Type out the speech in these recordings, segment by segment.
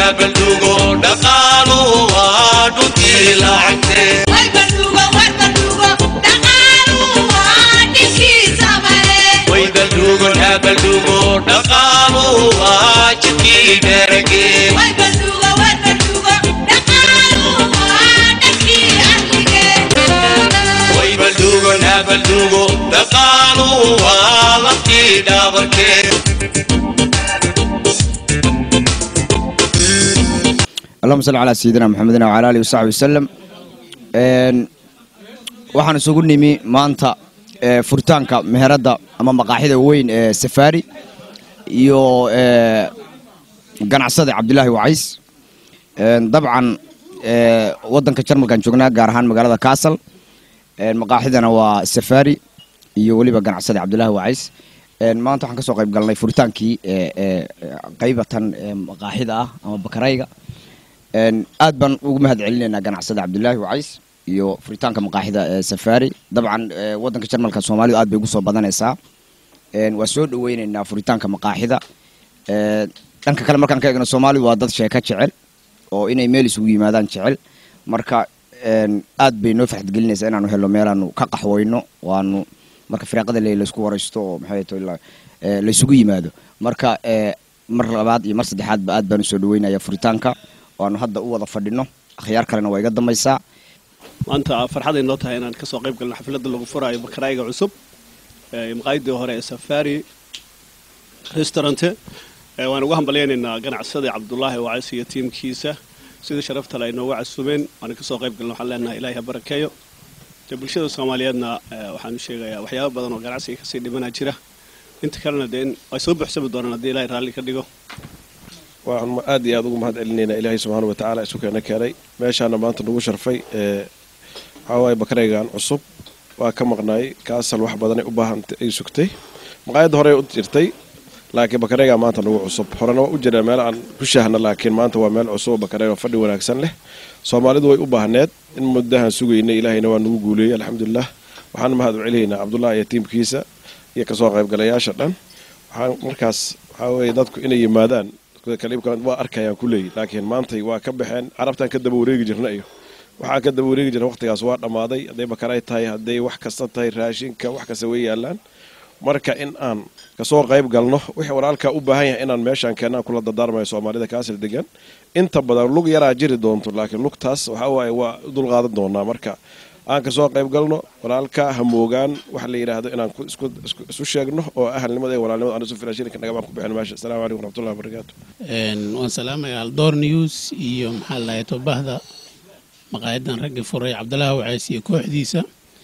baldugo dhaqaalu waa dhuntii lacagtee way baldugo yaa baldugo dhaqaalu waa jidkii dheragee way baldugo yaa baldugo dhaqaalu waa laftii dhaabarkee allahuma salli calaa sayidina maxamedin wcala alihi wasaxbi wasalam waxaan isugu nimi maanta ee, furitaanka meheradda ama maqaaxida weyn ee safaari iyo ee, ganacsada cabdilaahi wacays Een, dabcan ee, waddanka jarmalkan joognaa gaar ahaan magaalada kaasal Een, maqaaxidana waa safaari iyo weliba ganacsada cabdilaahi wacays Een, maanta waxaan ka soo qayb galnay furitaankii ee, ee, qaybatan ee, maqaaxida ah ama bakarayga Een, aad baan ugu mahad celinaynaa ganacsada cabdilaahi wacays iyo furitaanka maqaaxida ee safaari dabcan ee, waddanka jarmalka soomaalidu aad bay ugu soo badanaysaa Een, waa soo dhaweynaynaa furitaanka maqaaxida Ee, dhanka kale markaan ka eegno soomaalidu waa dad sheeko jecel oo inay meel isugu yimaadaan jecel marka een, aad bay noo farxadgelinaysaa inaanu helno meelaanu ka qaxweyno waanu marka firaaqada le laysku waraysto oo maxay tahay la- ee, laysugu yimaado marka ee, mar labaad iyo mar saddexaadba aad baan usoo dhaweynaya furitaanka waanu hadda u wada fadhino akhyaar kalena waa iga dambaysaa maanta farxaday noo tahay inaan kasoo qayb galno xafladda lagu furaayo bakaraayiga cusub ee maqaayadii hore ee safari restaurante ee waan ugu hambalyaynaynaa ganacsadii cabdulaahi wacays iyo tiimkiisa sidii sharafta le ay noogu casubeen waan kasoo qayb galno waxaan leenahay ilaahay ha barakeeyo dee bulshada soomaaliyeedna ee, waxaan u sheegayaa waxyaabo badan oo ganacsiga kasii dhimanaa jira inta kalena dee in ay soo buuxsami doonaan haddii ilaahay raalli ka dhigo waxaan aad iyo aad ugu mahad celinaynaa ilaahay subxaana wa tacaala isu keena keenay meeshaana maanta nagu sharfay ee waxaa waaye bakaraygan cusub waa ka maqnaay kaasal wax badanay u baahan ay sugtay maqaayadda hore u jirtay laakiin bakarayga maanta nagu cusub horena waa u jira meel aan ku shaahna laakiin maanta waa meel cusub oo bakarayga fadhi wanaagsan leh soomaalidu way u baahneed in muddahan sugaynay ilaahayna waa nagu guuleeyey alxamdulilah waxaan mahad u celinaynaa cabdullah iyo tiimkiisa iyo kasoo qaybgalayaasha dhan waxaan markaas waxaa weeye dadku inay yimaadaan kaliibka waa arkayaan ku leeyi laakiin maantay waa ka baxeen carabtaan ka daba wareegi jirna iyo waxaa ka daba wareegi jirna waqtigaas waa dhammaaday hadday bakaray tahay hadday wax kasta tahay raashinka wax kasta way yaalaan marka in aan kasoo qayb galno wixii walaalkaa u baahan yahay inaan meeshaan keenaan kula dardaarmayo soomaalida kaasir degan inta badan lug yaraa jiri doonto laakiin lugtaas waxaa waaye waa u dulqaadan doonaa marka aan kasoo qayb galno walaalka hamoogaan waxa la yidhaahdo inaan ku- isku- isku- isu sheegno oo ahalnimada iyo walaalnimada aan isu filaashirinka nagabaan ku bixin meesha asalaamu calaykum waraxmatullahi wabarakaatu Een, waan salaamayaa aldoor news iyo maxaa lahay tobahda maqaayadan raggii furay cabdilaahi wacays iyo kooxdiisa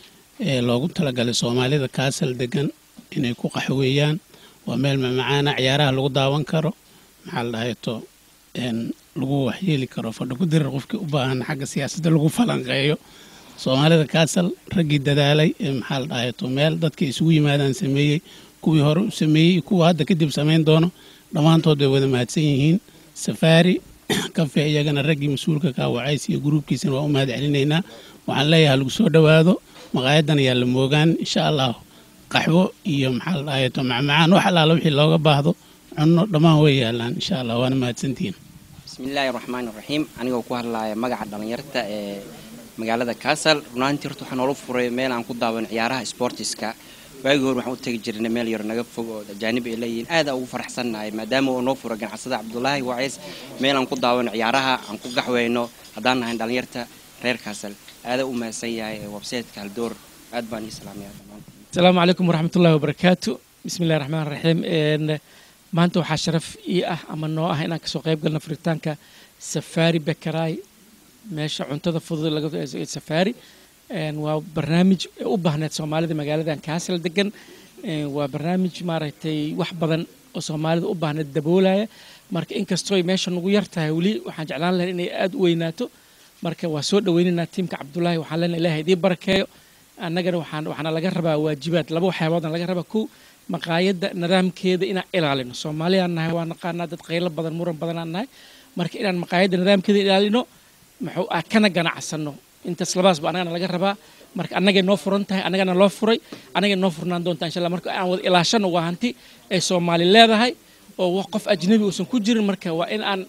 ee loogu talagalay soomaalida kaasal degan inay ku qaxweeyaan waa meel mamacaana ciyaaraha lagu daawan karo maxaa la dhahay to een, lagu waxyeeli karo fadhi ku dirir qofkii u baahan xagga siyaasadda lagu falanqeeyo soomaalida kaasal raggii dadaalay ee maxaa la dhahay to meel dadkii isugu yimaadaan sameeyey kuwii hore u sameeyey iyo kuwa hadda kadib samayn doono dhammaantood way wada mahadsan yihiin safaari kafe iyagana raggii mas-uulka ka wacays iyo gruubkiisana waa u mahad celinaynaa waxaan leeyahay lagu soo dhowaado maqaayadan ayaa la moogaan insha allah qaxwo iyo maxaa la dhahay to macmacaan wax allaala wixii looga baahdo cunno dhammaan way yaalaan insha allah waana mahadsantihiin bismillaahi raxmaani raxiim anigoo ku hadlaaya magaca dhallinyarta ee magaalada kaasal runaantii horta waxaa noola furay meel aan ku daawan ciyaaraha sportiska waagii hore waxaan u tegi jirnay meel yar naga fog oo ajaanib ay leeyihiin aad aan ugu faraxsannahay maadaama uu noo furay ganacsada cabdulaahi wacays meel aan ku daawan ciyaaraha aan ku gaxweyno haddaan nahay dhallinyarta reer kaasal aadaa u mahadsan yahay ee websaytka haldoor aad baan ii salaamaya dhammaantiin asalaamu calaykum waraxmatullaahi wabarakaatu bismillahi raxmaan raxiim Een, maanta waxaa sharaf ii ah ama noo ah inaan kasoo qayb galno furitaanka safaari bekaraay meesha cuntada fudud laga ee safaari Een, waa barnaamij u baahneed soomaalida magaaladan kaasal degan Een, waa barnaamij maaragtay wax badan oo soomaalida u baahneed daboolaya marka inkastoo ay meesha nagu yar tahay weli waxaan jeclaan lahayn inay aada u weynaato marka waa soo dhaweynaynaa tiimka cabdulaahi waxaan leenahay ilaahay idii barakeeyo annagana waxaan waxaana laga rabaa waajibaad laba waxyaaboodna laga rabaa kow maqaayadda nidaamkeeda inaan ilaalino soomaaliyaan nahay waa naqaanaa dad qaylo badan muran badanaan nahay marka inaan maqaayadda nidaamkeeda ilaalino muxuu ah kana ganacsano intaas labaasba annagana laga rabaa marka annagay noo furan tahay annagana loo furay annagay noo furnaan doontaa insha allah marka aan wada ilaashano waa hanti ay soomaali leedahay oo wax qof ajnabi uusan ku jirin marka waa in aan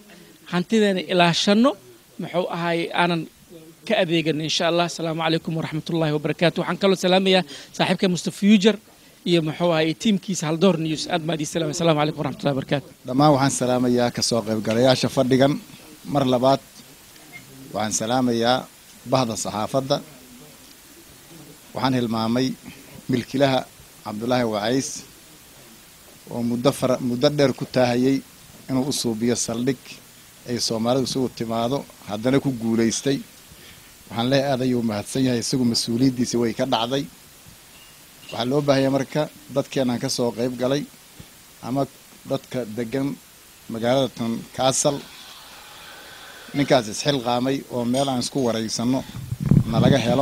hantideena ilaashanno muxuu ahaay aanan ka adeegan insha allah asalaamu calaykum waraxmatullaahi wabarakaatu waxaan kaloo salaamayaa saaxiibka mustafa fuger iyo muxuu ahaay tiimkiisa haldoor news aad maad ii salaamay asalaamu calaykum waraxmatullahi wabarakaatu dhammaan waxaan salaamayaa kasoo qaybgalayaasha fadhigan mar labaad waxaan salaamayaa bahda saxaafadda waxaan hilmaamay milkilaha cabdulaahi wacays oo muddo fara muddo dheer ku taahayey inuu u suubiyo saldhig ay soomaalidu isugu timaado haddana ku guulaystay waxaan leeyahay aad ayuu mahadsan yahay isagu mas-uuliyaddiisi way ka dhacday waxaa loo baahaya marka dadkeenaan ka soo qayb galay ama dadka degan magaalada tan kaasal ninkaas isxilqaamay oo meel aan isku waraysanno nalaga helo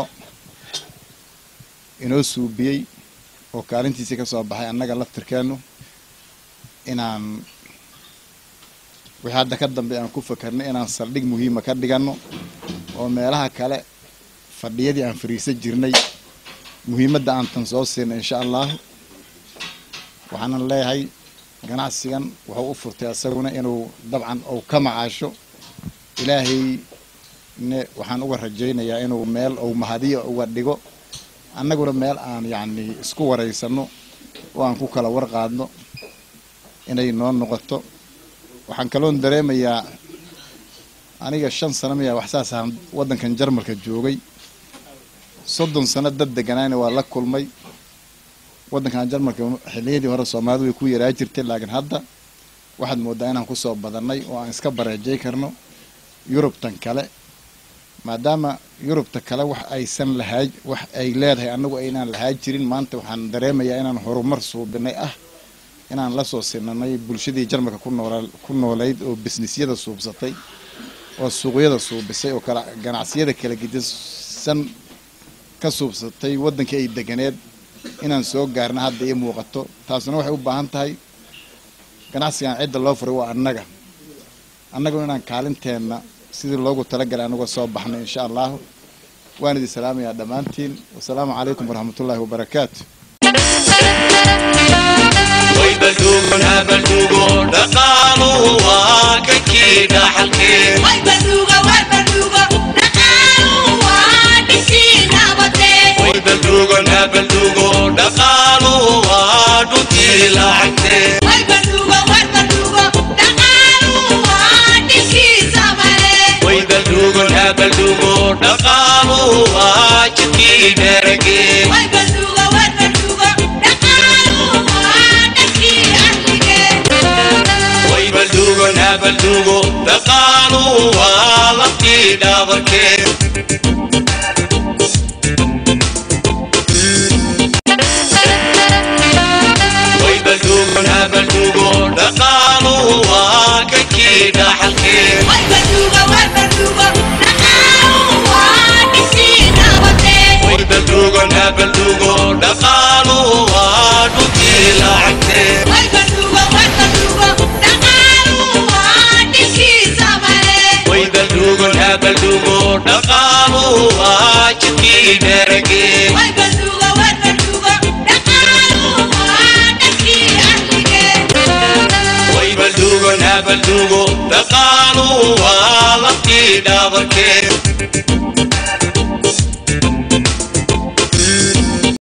inoo suubiyey oo kaalintiisii ka soo baxay annaga laftirkeennu inaan wixii hadda ka dambe aan ku fakarnay inaan saldhig muhiima ka dhiganno oo meelaha kale fadhiyadii aan fariisan jirnay muhiimadda aan tan soo siinay insha allahu waxaanan leeyahay ganacsigan wuxuu u furtay isaguna inuu dabcan uu ka macaasho ilaahay ne waxaan uga rajaynayaa inuu meel uu mahadiyo uga dhigo annaguna meel aan yacni isku waraysanno oo aan ku kala warqaadno inay noo noqoto waxaan kaloon dareemayaa aniga shan sano miyaa wax saas ahaan waddankan jarmalka joogay soddon sano dad deganaana waa la kulmay waddankan jarmalka xilliyadii hore soomaalidu way ku yaraa jirtay laakiin hadda waxaad moodaa inaan kusoo badannay oo aan iska bareejay karno yurubtan kale maadaama yurubta kale wax aysan lahaa wax ay leedahay annagu aynaan lahaa jirin maanta waxaan dareemayaa inaan horumar suubinay ah inaan la soo sinanay bulshadii jarmalka ku noola ku noolayd oo bisnisyada suubsatay oo suuqyada suubisay oo kala ganacsiyada kala gedisan ka suubsatay waddankii ay deganeed inaan soo gaarna hadda ii muuqato taasuna waxay u baahan tahay ganacsigan cidda loo furay waa annaga annaguna inaan kaalinteenna sidii loogu talagalay anagoo soo baxnay insha allahu waan idin salaamayaa dhammaantiin wasalaamu calaykum waraxmatullaahi wabarakaatu way balduugun habalduugo dhaqaalu waa kankii dhaxalkee way balduugun habalduugo dhaqaalu waa dhuntii lacagtee way balduugun habalduugo dhaqaalu waa jidkii dheragee way balduugun habalduugo dhaqaalu waa laftii dhaabarkee way balduugun habalduugo dhaqaalu waa kankii dhaxalkee way balduugun habalduugo dhaqaalu waa dhuntii lacagtee way balduugun habalduugo dhaqaalu waa jidkii dheragee way balduugun habalduugo dhaqaalu waa laftii dhaabarkee